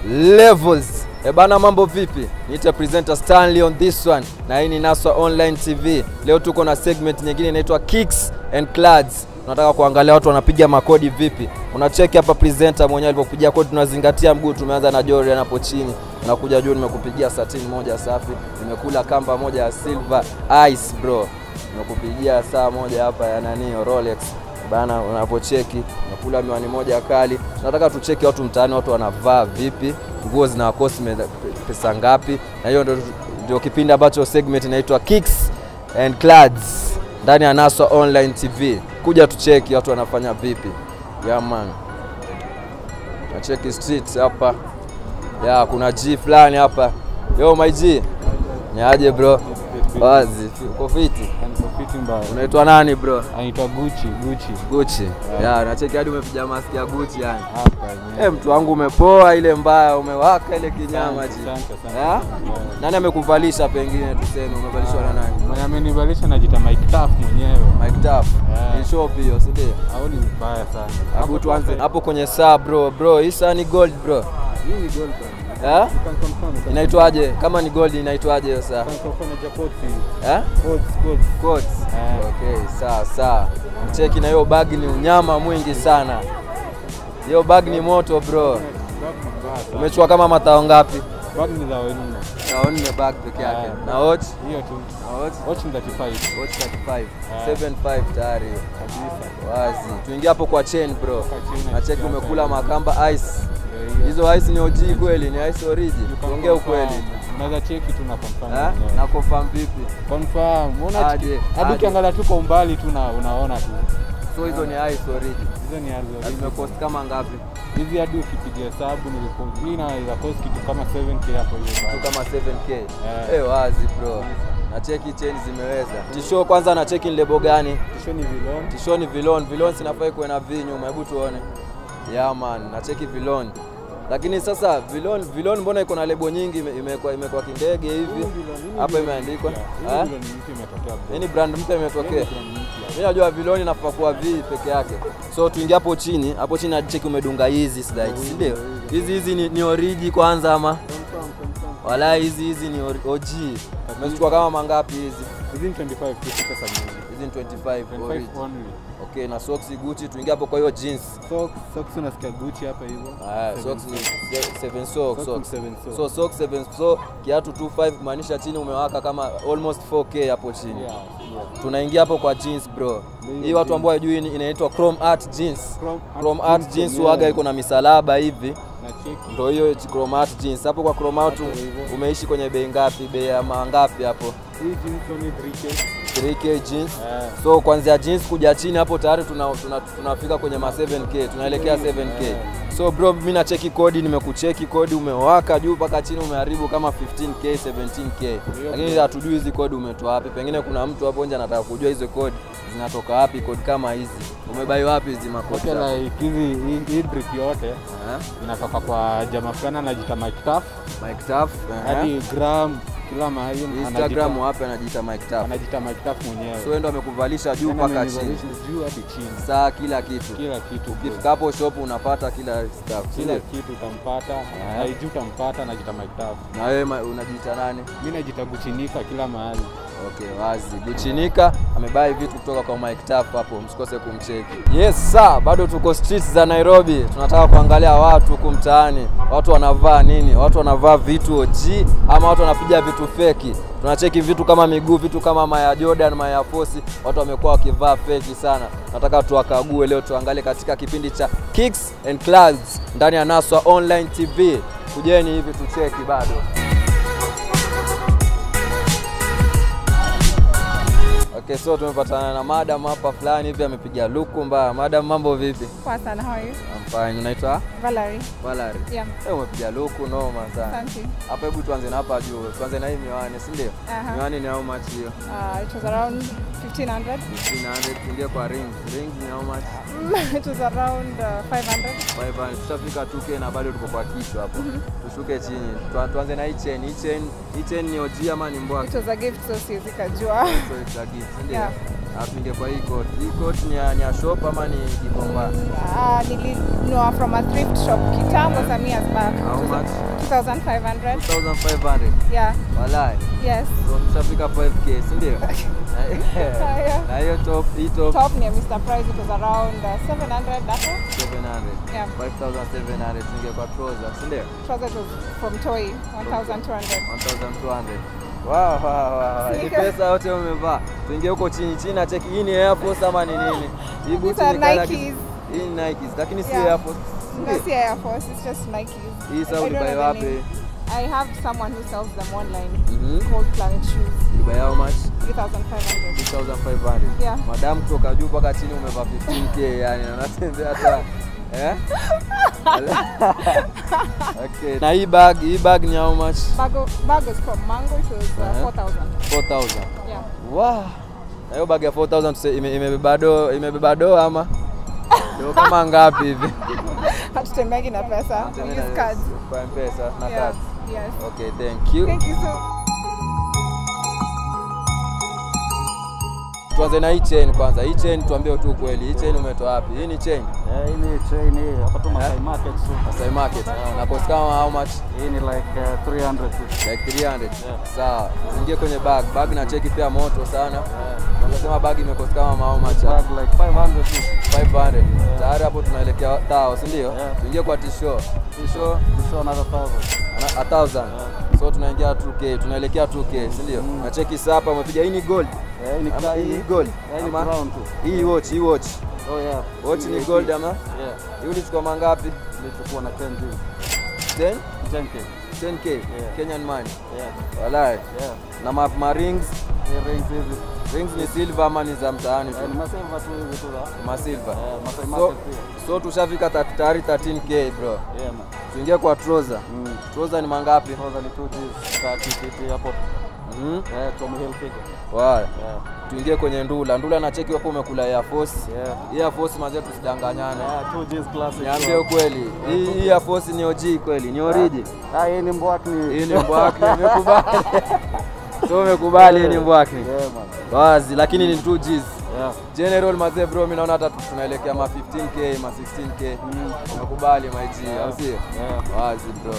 levels. E bana, mambo vipi? Niite presenter Stanley on this one, na hii ni Naswa Online TV. Leo tuko na segment nyingine inaitwa Kicks and Clads. Tunataka kuangalia watu wanapiga makodi vipi. Unacheki hapa presenter mwenyewe alivyopiga kodi, tunazingatia mguu. Tumeanza na Jordan hapo chini, unakuja juu, nimekupigia satin moja safi, nimekula kamba moja ya silver ice bro, nimekupigia saa moja hapa ya nani Rolex bana, unapocheki nakula miwani moja kali. Tunataka tucheki watu mtaani, watu wanavaa vipi, nguo zinawakosi me- pesa ngapi, na hiyo ndio, ndio kipindi ambacho segment inaitwa Kicks and Clads ndani ya Naswa Online TV. Kuja tucheki watu wanafanya vipi. Yeah man, nacheki streets hapa ya kuna G fulani hapa. Yo my G, ni aje bro? Wazi, uko fiti? Fiti mbaya. Unaitwa nani bro? Anaitwa Gucci, Gucci. Gucci. Ya, nacheki hadi umepiga maski ya Gucci yani. Hapa yenyewe. Eh, mtu wangu umepoa ile mbaya, umewaka ile kinyama Asante, ji. asante, asante. Ya? Yeah. Nani amekuvalisha pengine tuseme umevalishwa na nani? Mwenye amenivalisha najita Mike Taff mwenyewe. Mike Duff. Yeah. Ni shop hiyo, si ndio? Au ni mbaya sana. Hebu tuanze hapo kwenye saa bro. Bro, hii saa ni gold bro. Hii ni gold band. Eh? You can confirm. you can Inaitwaje? Kama ni gold inaitwaje hiyo saa? confirm. You can confirm na Jacob. Eh? Codes, codes. Coats. Eh. Okay, sawa sawa. Cheki na hiyo bag ni unyama mwingi sana. Hiyo bag ni moto bro. Bag ni mbaya sana. Umechukua kama matao ngapi? Bag ni za wenu. Tao nne bag peke yake. Yeah. Na watch? Hiyo tu. Na watch? Watch ni 35. Watch 35. Yeah. 75 tayari hiyo. Kabisa. Wazi. Tuingie hapo kwa chain bro. Kwa chain, Na cheki yeah, umekula yeah. makamba ice. Ndio hiyo. Hizo ice ni OG kweli, ni ice origi. You can Tuongee confirm. ukweli. Unaweza cheki tu na confirm. Eh? mwenyewe. Na confirm vipi? Confirm. Unaona Aje, hadi aje. ukiangalia tu kwa umbali tu na unaona tu. So hizo ni ice origi. Hizo ni Na hizo. zimecost kama ngapi? Hizi hadi ukipiga hesabu nilipo mimi naweza cost kitu kama 7k hapo hiyo Kitu bado. kama 7k. Yeah. Eh, wazi bro. Na cheki chain zimeweza. Tisho kwanza na cheki ni lebo gani? Kisho ni vilon. Tisho ni vilon, vilon sinafai kuwe na V nyuma, hebu tuone. Yeah man, na cheki vilon. Lakini sasa vilon, vilon mbona iko na lebo nyingi ime- imekuwa imekuwa kindege hivi? Hapa imeandikwa. Hii Eh? vilon mpya imetokea bro. Hii ni brand mpya imetokea. Hii ni brand mpya. Mimi najua viloni inafaa kuwa V peke yake. So tuingie hapo chini, hapo chini cheki umedunga hizi slides, si ndio? Hizi hizi ni, ni origi kwanza ama? Confirm, confirm. Wala hizi hizi ni ori- OG. Umechukua kama mangapi hizi? Hizi ni 25 tu si pesa mingi. Hizi ni 25 origi. 25 only. Okay, na socks Gucci, tuingie hapo kwa hiyo jeans. Socks, socks unasikia Gucci hapa hivyo. Ah, Seven socks ni socks. 7 socks. Socks ni socks. seven socks. So socks 7 so kiatu 25 kumaanisha chini umewaka kama almost 4k hapo chini. Yeah, yeah. Tunaingia hapo kwa jeans bro. Ndio Hii watu jeans. ambao hawajui ni- inaitwa Chrome Art jeans. Chrome Art Chrome Art jeans jeans yenyewe. waga iko na misalaba hivi. Na cheki. Ndio hiyo Chrome Art jeans. Hapo kwa Chrome Art Hapo hivyo. umeishi kwenye bei ngapi? Bei ya mangapi hapo? Hii jeans only 3k. 3k jeans. Eh. So kuanzia jeans kuja chini hapo tayari tuna, tuna, tunafika kwenye ma 7k, tunaelekea 7k. Yeah. So bro, mimi nacheki kodi, nimekucheki kodi, umewaka juu mpaka chini, umeharibu kama 15k 17k, lakini hatujui hizi kodi umetoa wapi. Pengine kuna mtu hapo nje anataka kujua hizo kodi zinatoka wapi, kodi kama hizi umebai wapi hizi makodi Okay, zako? like hizi hii- hii brick yote Eh? inatoka kwa jamaa fulani anajiita Mike Taff Mike Taff, eh? hadi gram kila mahali Instagram anajiita- wapi anajiita Mike Taff. anajiita Mike Taff mwenyewe. So wewe ndo amekuvalisha juu Yaani mpaka chini, amenivalisha juu hadi chini, saa kila kitu. kila kitu bro. Ukifika hapo shop unapata kila stuff. si kila ndio? kitu utampata, haijui utampata, anajiita Mike Taff. Na wewe ma- unajiita nani? Mimi najiita Guchinika kila mahali. Okay, wazi. Guchinika amebai vitu kutoka kwa Mike Taff hapo, msikose kumcheki. Yes sir, bado tuko streets za Nairobi. Tunataka kuangalia watu huku mtaani, watu wanavaa nini, watu wanavaa vitu OG ama watu wanapiga vitu feki. Tunacheki vitu kama miguu, vitu kama Maya Jordan, Maya Force, watu wamekuwa wakivaa feki sana. Nataka tuwakague leo, tuangalie katika kipindi cha Kicks and Clads ndani ya Naswa Online TV. Kujeni hivi tucheki bado. Okay, so tumepatana na madam hapa fulani hivi amepiga luku mbaya. Madam, mambo vipi? Poa sana, how are you? I'm fine. Unaitwa Valerie. Valerie? Yeah. Eh, umepiga luku noma sana. Asante. Hapa hebu tuanze na hapa juu. Tuanze na hii miwani, si ndio? Aha. Miwani ni how much hiyo? Uh, it was around 1500. 1500 tuingie kwa rings. Rings ni how much? it was around uh, 500. 500. Tutafika 2k na bado tuko kwa kichwa hapo. Tushuke chini. Tua- Tuanze na hii chain. Hii chain, hii chain ni OG ama ni mbwa? It was a gift, so siwezi kajua. So it's a gift, si ndio? Yeah. Apinge kwa hii coat. Hii coat ni ya, ni ya shop ama ni Gikomba? Uh, nilinunua from a thrift shop kitambo Yeah. some years back. How much? 2500 2500. Yeah. Walai. Yes. So tushafika 5k, si ndio? yeah. Na hiyo top, hii top Top near Mr. Price, it was around uh, 700 hapo. 700. Yeah. 5700 tuingie kwa trouser, si ndio? Trouser was from Toy, 1200. 1200. Wow, wow, wow. Hii Sneakers. pesa yote umevaa. Tuingie huko chini chini na cheki hii ni Air Force ama ni nini? Hii boots These are ni kala- Nikes. Hii ni Nikes lakini si Yeah. Air Force. No, see Air Force, it's just Nikes. Hii sasa I don't ulibai know the wapi? name. I have someone who sells them online Mhm. called Planet Shoes, Ulibai how much? 3500. 2500. Yeah. Madam kutoka juu mpaka chini umevaa 15k yani na unatembea hata eh? okay. Na hii bag, hii bag ni how much? Bag, bag was from Mango, it was uh, Uh-huh. 4000. 4000. Yeah. Wow. Na hiyo bag ya 4000 tuse- ime- imebeba do imebeba do ama do kama ngapi hivi? Hatutembeagi na pesa. We use cards. Kwa M-Pesa na Yeah. cards. Yes. Okay, thank you. Thank you so Tuanze na hii chain kwanza. Hii chain tuambie tu kweli. Hii chain umetoa wapi? Hii ni chain. Eh, hii ni chain hii hapa tu Masai Market tu. Masai Market. Na cost kama how much? Hii ni like uh, 300 tu. Like 300. Sawa. Zingie kwenye bag. Bag na cheki pia moto sana. Unasema bag imekost kama how much? Bag like 500 tu. 500. Tayari hapo tunaelekea tao, si ndio? Yeah. Tuingie kwa tisho. Tisho We show another 1000. ana- a thousand. So tunaingia 2k, tunaelekea 2k, si ndio? Na cheki sasa hapa umepiga hii ni gold. Eh, hii ni Ama hii hii gold. hii ni Ama brown tu. hii watch, hii watch. Oh yeah. Watch Hii ni 18. gold ama? Yeah. Hii ulichukua mangapi? Nilichukua na 10 juu. 10? 10k. 10k Yeah. Kenyan money. Yeah. Walai. Yeah. Na ma, ma rings, Hii rings hizi. rings ni silver ama ni za mtaani Eh, tu? ni masilver tu hizi tu za. Ma silver. Eh, Masai So, Market pia. so tushafika ta- tayari 13k bro. Yeah man. Tuingie kwa trouser. Mm. Trouser ni mangapi? Kwanza ni 2 Gs, 30 50 hapo. Mhm. Eh, Tommy Hilfiger. Wow. Yeah. Tuingie kwenye ndula. Ndula na cheki hapo umekula Air Force. Yeah. Hii Air Force manze tusidanganyane. Yeah, 2 Gs classic. Niambie ukweli. Hii hii Air Force ni OG kweli? Ni origi? Ah, hii ni mbwakni. Hii ni mbwakni, nimekubali. So umekubali hii ni mbwakni. Yeah man. Wazi, lakini ni 2 Gs. Yeah. General mazee bro, mimi naona hata tunaelekea ma 15k, ma 16k. Umekubali my G, au sio? Yeah. Wazi bro.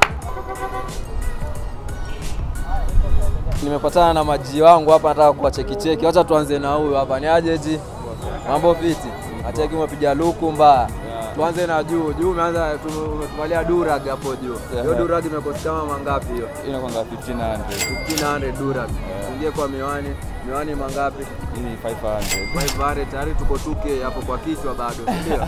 Nimepatana na maji wangu hapa, nataka kuwacheki cheki. Wacha tuanze na huyu hapa. Ni aje ji? Mambo fiti? Acheki umepiga luku mbaya. Tuanze na juu. Juu umeanza tu- umetuvalia durag hapo juu. Hiyo durag imekosti kama mangapi hiyo? inakwanga 1500 1500 durag. Tuingie kwa miwani. Miwani mangapi? hii ni 500 500 tayari tuko 2k hapo kwa kichwa bado, si ndio?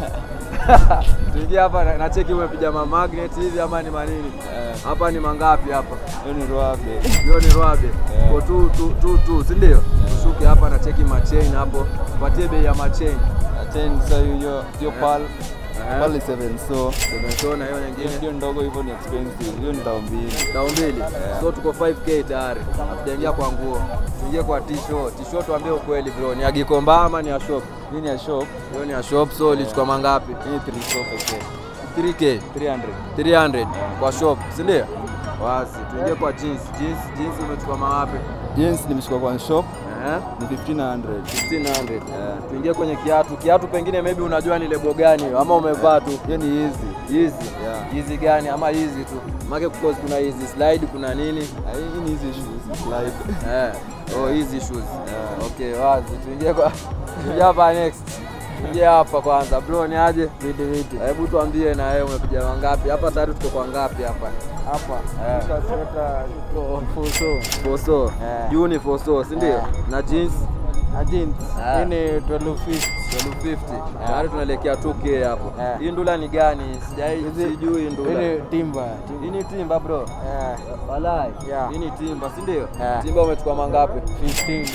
Tuingie hapa na na cheki umepiga ma magnet hivi ama ni manini? Eh. Hapa ni mangapi hapa? hiyo ni rwabe Hiyo ni rwabe. Yeah. Kwa tu tu tu, tu si ndio? Ushuke hapa na cheki machain hapo. Patie bei ya machain. achen sasa hiyo hiyo pal Eh. pal ni 7 so Semesona na hiyo nyingine. hiyo ndogo hivyo ni expensive hiyo ni dao mbili Dao mbili. So tuko 5k tayari. Hatujaingia kwa nguo. Tuingie kwa t-shirt. T-shirt tuambie ukweli bro. Ni ya Gikomba ama ni ya shop? hii ni ya shop Hiyo ni ya shop so ulichukua mangapi? hii ni 3 so pekee 3k. 300 300 kwa shop, si ndio? Wazi, tuingie kwa jeans. Jeans, jeans umechukua mawapi? jeans nimeshika kwa shop Eh? ni 1500 1500. Tuingie kwenye kiatu. Kiatu pengine maybe unajua ni lebo gani hiyo ama umevaa tu. hiyo ni easy Hizi. Yeah. Hizi gani ama hizi tu. Maana because kuna hizi slide kuna nini? Ah, hii ni easy shoes slide Eh. Oh, hizi shoes. Okay, wazi. Tuingie kwa tuingie hapa next. Tuingie hapa kwanza. Bro, ni aje? Vidi vidi. Hebu tuambie na wewe umepiga wangapi? Hapa tayari tuko kwa ngapi hapa? Hapa. Eh. Tutasweta iko fuso. Foso. Eh. Juu ni foso, si ndio? Eh. Na jeans A jeans. Ah. Hii ni 1250. 1250. Tayari tunaelekea 2K hapo. Eh. Hii ndula ni gani? Sijai sijui Hii ndula. ni timba. Hii ni timba bro. Eh, Walai. Yeah. Hii ni timba, si ndio? Eh. Timba umechukua mangapi? 15.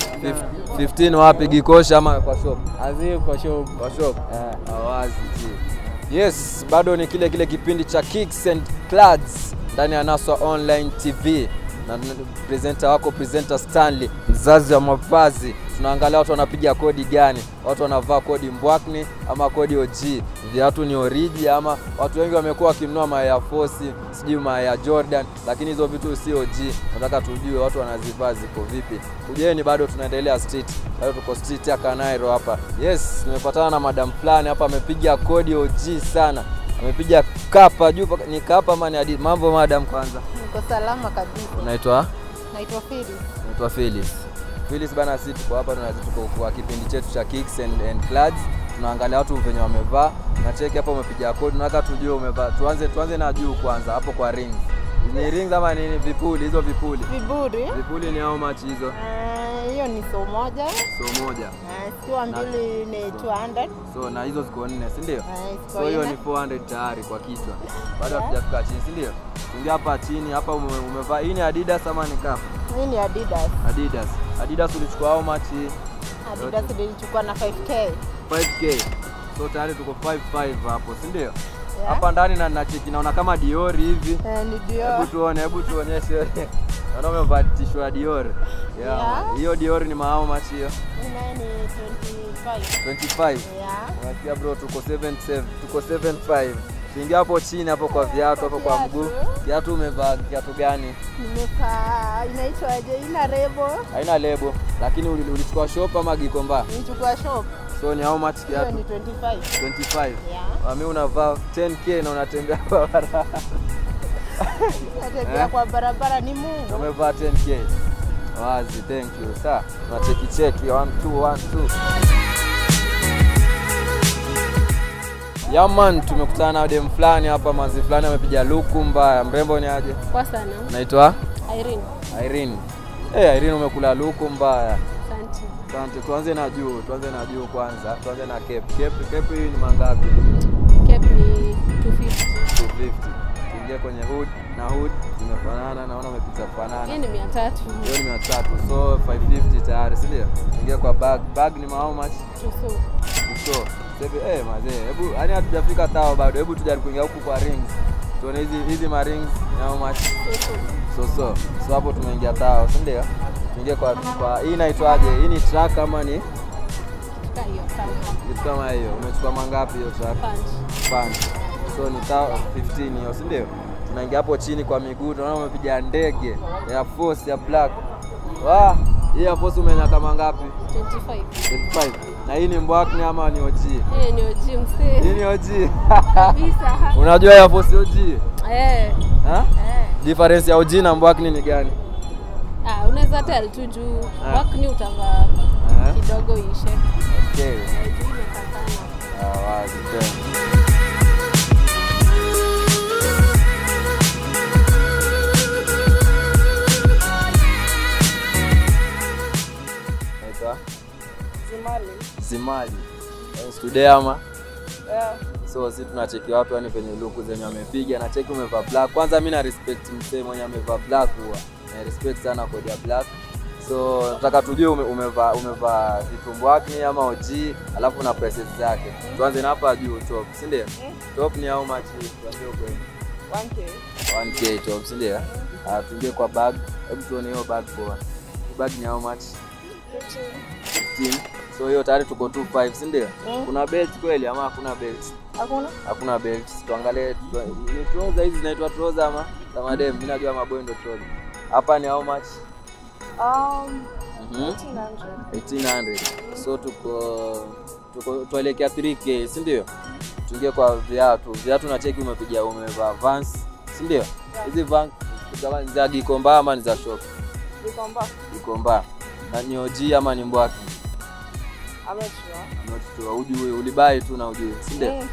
15 wapi Gikosha ama kwa shop? Azi kwa shop. Kwa shop. Eh. Awazi ji. Yes, bado ni kile kile kipindi cha Kicks and Clads ndani ya Naswa Online TV na n- presenter wako presenter Stanley, mzazi wa mavazi. tunaangalia watu wanapiga kodi gani, watu wanavaa kodi Mbwakni ama kodi OG, viatu ni oriji ama watu wengi wamekuwa wakinunua ma Air Force sijui ma Air Jordan, lakini hizo vitu si OG. Nataka tujue watu wanazivaa ziko vipi. Kujeni, bado tunaendelea street, bado tuko street ya Kanairo hapa. Yes, nimepatana na madam fulani hapa, amepiga kodi OG sana, amepiga kapa juu, paka- ni kapa ama ni hadi mambo. Madam, kwanza Niko salama kabisa. unaitwa Naitwa Phyllis. naitwa Phyllis. Phyllis bana, sisi tuko hapa tuna tuko kwa kipindi chetu cha Kicks and, and Clads. Tunaangalia watu venye wamevaa na cheki hapa, umepiga kodi, tunataka tujue umevaa. Tuanze tuanze na juu kwanza, hapo kwa rings. Ni rings ama nini? Vipuli, hizo vipuli. Viburi. Vipuli ni how much hizo? Eh, Hiyo ni so moja. So moja. Eh, Zikiwa mbili ni 200. So na hizo ziko nne, si ndio? Eh, ziko So hiyo nne. ni 400 tayari kwa kichwa. Bado Yeah. hatujafika chini, si ndio? Ingia hapa chini, hapa ume, umevaa. Hii ni Adidas ama ni Kap? Hii ni Adidas. Adidas. Adidas ulichukua how much hii? Adidas nilichukua na 5k. 5k so tayari tuko 55 hapo si ndio Yeah. hapa ndani na nacheki naona kama Dior hivi Eh, ni hebu Dior. tuone hebu tuonyeshe naona umevaa tisho ya Dior yeah. Yeah. hiyo Dior ni mahao machi hiyo Hii nayo ni 25. 25 Yeah. unasikia bro tuko 77 tuko 75 Tuingia hapo chini hapo kwa viatu hapo kwa Viatu. mguu kiatu umevaa kiatu gani Nimevaa inaitwaje? Ina rebo. haina lebo lakini uli- ulichukua shop ama gikomba Nilichukua shop. so ni how much Hiyo kiatu ni 25. 25 Yeah. Mami unavaa 10k na unatembea barabara Natembea Eh? kwa barabara ni Mungu. umevaa 10k wazi thank you sa tunacheki cheki 1 2 1 2 Yaman, tumekutana na dem fulani hapa, mazi fulani amepiga luku mbaya. Mrembo ni aje? Kwa sana. Naitwa Irene. Irene. Eh, Irene umekula luku mbaya. Asante. Asante. Tuanze na juu, tuanze na juu kwanza. Tuanze na cape. Cape, cape hii ni mangapi? Cap ni 250. 250. Tuingie kwenye hood na hood zimefanana, naona umepita Hii fanana. ni 300. Hiyo ni mia tatu, so 550 tayari, si ndio? Tuingie kwa bag. Bag ni how much? Tuso. So, sasa eh mazee, hebu yani hatujafika tao bado. Hebu tujaribu kuingia huku kwa rings. Tuone hizi hizi ma rings ni how much? Tuso. So so. So hapo tumeingia tao, si ndio? Tuingie kwa kwa hii inaitwaje? Hii ni track ama ni Tuka hiyo sana. kitu kama hiyo? Umechukua mangapi hiyo track? Punch. Punch. So ni tao 15 hiyo, si ndio? Tunaingia hapo chini kwa miguu, tunaona umepiga ndege ya force ya black. Wah, hii ya force umeenda kama ngapi? 25. 25. Na hii ni mbwakni ama ni OG? Hii ni OG Hii msee. ni OG. Kabisa. Unajua ya force OG? Eh. Ha? Eh. Difference ya OG na mbwakni ni gani? Ah, unaweza tell tu juu Ah. wakni utavaa Ah. kidogo ishe. Okay. Eh, juu imekaa sana. Ah, wazi tena. Naitwa Zimali. Zimali. Eh, Stude ama? Yeah. So si tunacheki watu yani kwenye luku zenye wamepiga na cheki umevaa black. Kwanza mimi na respect msee mwenye amevaa black huwa. Na respect sana kodi ya black. So nataka tujue ume, umevaa umevaa vitumbwakni ama OG alafu na prices zake. Tuanze na hapa juu top, si ndio? Top ni how much? Tuambie ukweli. 1K. 1k top, si ndio? Ah, tuingie kwa bag. Hebu tuone hiyo bag poa. Hii Bag ni how much? 15. So hiyo tayari tuko 25, si ndio? Mm. Kuna belt kweli ama hakuna belt? Hakuna? hakuna belt. Tuangalie tu- ni trouser hizi zinaitwa trouser ama za madem. Mimi najua maboy ndo trouser. Hapa ni how much? Um, Mhm. 1800. 1800. So tuko tuko tuelekea 3k, si ndio? Tuingie kwa viatu. Viatu na cheki umepiga umevaa Vans, si ndio? Hizi Vans za- za Gikomba ama ni za shop? Vikomba. Gikomba. Na ni OG ama ni Mbwaki? I'm not sure. I'm not sure. Ujui, ulibai tu na ujui, si ndio? Mm.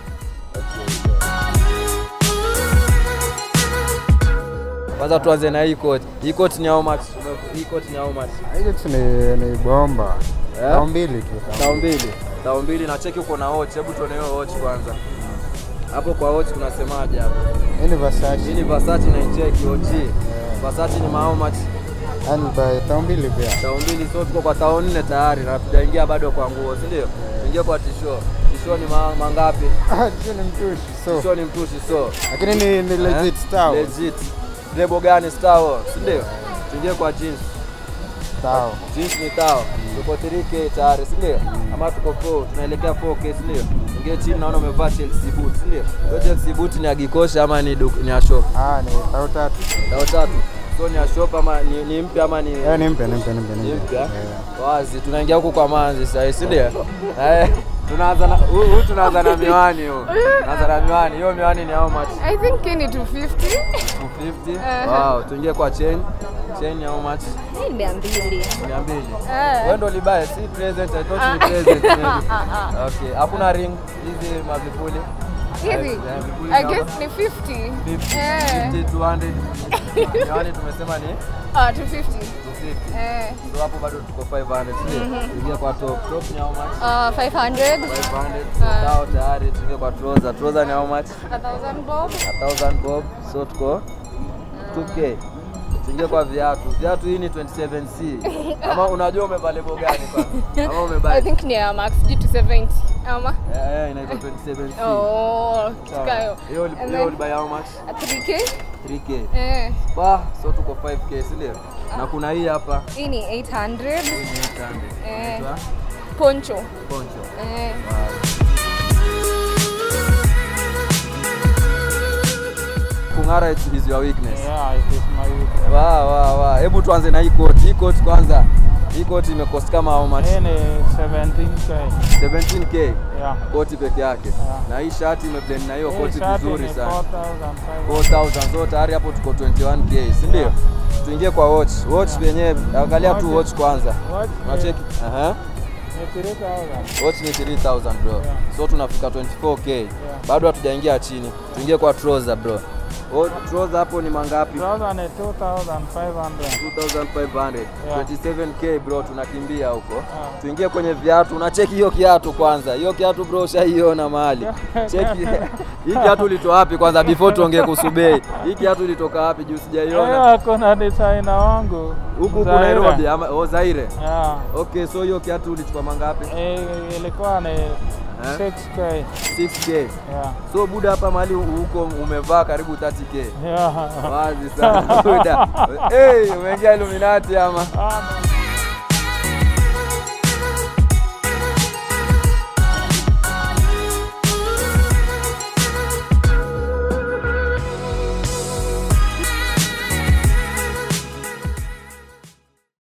Kwanza tuanze na hii coat. Hii coat ni how much? Hii coat ni how much? Hiyo tu ni, ni bomba Eh? tao mbili tu Tao mbili. Tao mbili na cheki uko na watch. Hebu tuone hiyo watch kwanza. Hapo kwa watch tunasemaje hapo? Hii ni Versace. Hii ni Versace na cheki OG. Versace ni how much? Yaani by tao mbili pia Tao mbili so tuko kwa tao nne tayari na tujaingia bado kwa nguo, si ndio? Tuingie kwa tisho. Tisho ni ma, mangapi? Ah, hiyo ni mtushi so Tisho ni mtushi so. lakini ni, ni legit Eh? style Legit. Lebo gani Star Wars, si ndio? Tuingie kwa jeans. Tao. Jeans ni tao. Tuko 3K tayari, si ndio? Ama tuko 4, tunaelekea 4K, si ndio? Ingia chini naona umevaa Chelsea boot, si ndio? Hiyo Chelsea boot ni ya Gikosha ama ni duk- ni ya shop? Ah, ni tao tatu. Tao tatu. So ni ya shop ama ni, ni mpya ama ni Eh, ni mpya, ni mpya, ni mpya, ni ni mpya. mpya? Eh. Wazi, tunaingia huku kwa manzi sasa, si ndio? Eh, tunaanza na huu huu tunaanza na miwani huu. Tunaanza na miwani. Hiyo miwani ni how much? I think hii ni 250. 250. Eh. Wow, tuingie kwa chain. Chain ni how much? Hii mia mbili. 200. Eh. Wewe ndo ulibaye, si present. I thought ni present. maybe. Okay, hakuna ring hizi mavipuli. Hizi. Eh, vipuli I kama guess ni 50. 50, Eh. 50, 200. Miwani tumesema ni Ah, 250. 250. Eh. So hapo bado tuko 500, si ndio? Tuingie kwa top. Top ni how much? Uh, 500. 500. So tao tayari tuingie kwa trouser. Trouser ni how much? A thousand bob. 1000 bob. So tuko 2k. Tuingie kwa viatu. Viatu hii ni 27C. Ama unajua umevaa lebo gani kwanza? Ama I umevaa think ni ya Max G270. Ama? Eh, eh, inaitwa 27C. Oh, Sawa. tukayo. Hiyo uli- And hiyo then- ulibuy how much? A 3K. 3k. Eh. Bah, so tuko 5k, si ndio? Na kuna hii hapa. Hii ni 800. Hii ni 800. Eh. Inaitwa Poncho. poncho. Eh. Kung'ara is is your weakness. Yeah, it is my weakness. Wa wa wa. Hebu tuanze na hii coat. Hii coat kwanza. Hii coat imecost kama how much? Hii ni 17k. 17k. Yeah. Koti peke yake. Yeah. Na hii shati imeblend na hiyo Hii koti shati vizuri ni sana. 4,500. 4000 so tayari hapo tuko 21k, si ndio? Yeah. Tuingie kwa watch. Watch yenyewe angalia tu Watch. watch kwanza. Watch ni- Unacheki? Aha. ni 3,000. Watch ni 3000 bro. Yeah. So tunafika 24k. Bado hatujaingia chini. Tuingie kwa trouser bro. Oh, trouser hapo ni mangapi? Trouser ni 2,500. 2500. Yeah. 27k bro tunakimbia huko. Yeah. Tuingie kwenye viatu. Unacheki hiyo kiatu kwanza. Hiyo kiatu bro ushaiona mahali. Cheki. Hii kiatu ulitoa wapi kwanza before tuongee kuhusu bei? Hii kiatu ilitoka wapi juu sijaiona? Eh, kuna designer wangu. Huku huku Zaire. Nairobi ama oh, Zaire. Yeah. Okay, so hiyo kiatu ulichukua mangapi? Eh, ilikuwa ni 6k. 6k. Yeah. So buda hapa mahali huko umevaa karibu 30k. Yeah. Wazi sana buda. Hey, umeingia Illuminati ama? Ah,